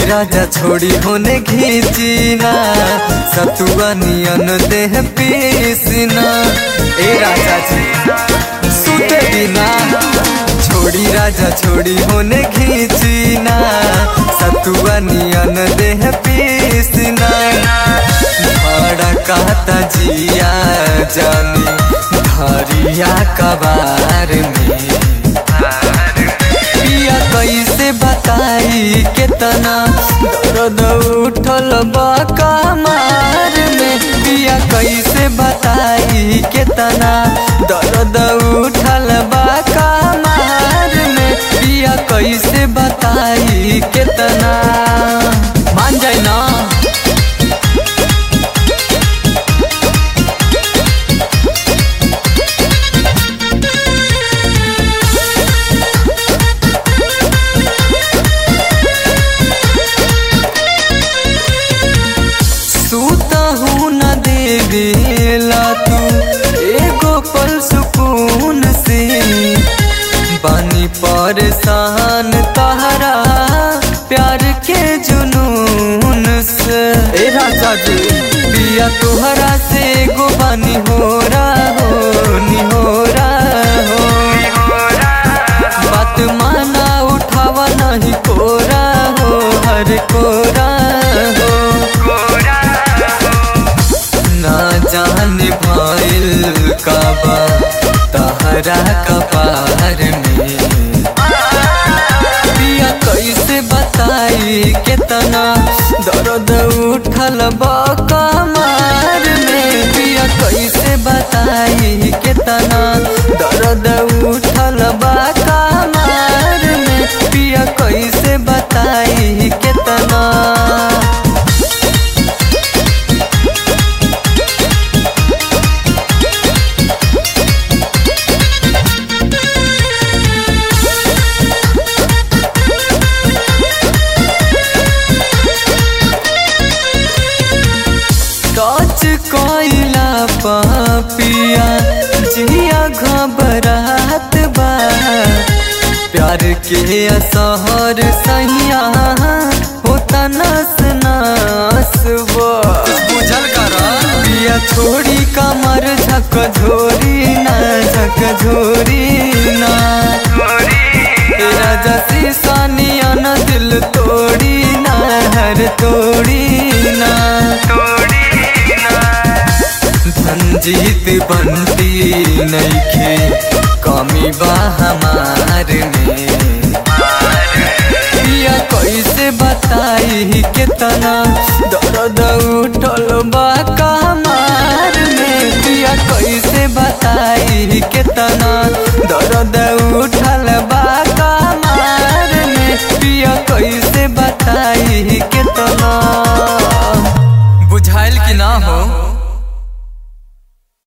राजा छोड़ी होने घीचीना सतुआ नियन देह पीसना ए राजा जी सुते बिना छोड़ी राजा छोड़ी होने घीचीना सतुआ नियन देह पीसना भाड़ा कहता जिया जानी धरिया कबार में पिया कैसे बताई केतना दर्द उठल बा कमार में पिया कैसे बताई केतना दर्द उठल बा कमार में पिया कैसे बताई केतना मान जाए ना सूतहू न देवेला तू एगो पल सुकून से बानी परेशान तहरा प्यार के जुनून से ए राजा जी पिया तुहरा से एगो बानी हो रहा हो नी हो रहा हो बात माना उठावा नहीं कोरा हो हर कोरा हो ना जाने भइल काबा तहरा कपार में पिया कैसे बताई केतना दर्द उठल बा कमार में पिया कैसे बताई केतना दर्द उठल बा कमार में पिया कैसे बताई केतना टच कोइला पापिया जिया घबरात बा प्यार के असहर सहिया होता नस नास बा बुझल कर पिया छोड़ी कमर झक झोरी ना झक झोरी ना राजा शीशानिया न दिल तोड़ी ना हर तोड़ी ना धनजीत बनती नईखे कमी बा हमार में पिया कैसे बताई केतना दर्द उठल बा कमार में पिया कैसे बताई केतना दर्द उठल बा कमार में पिया कैसे बताई केतना बुझाइल कि ना हो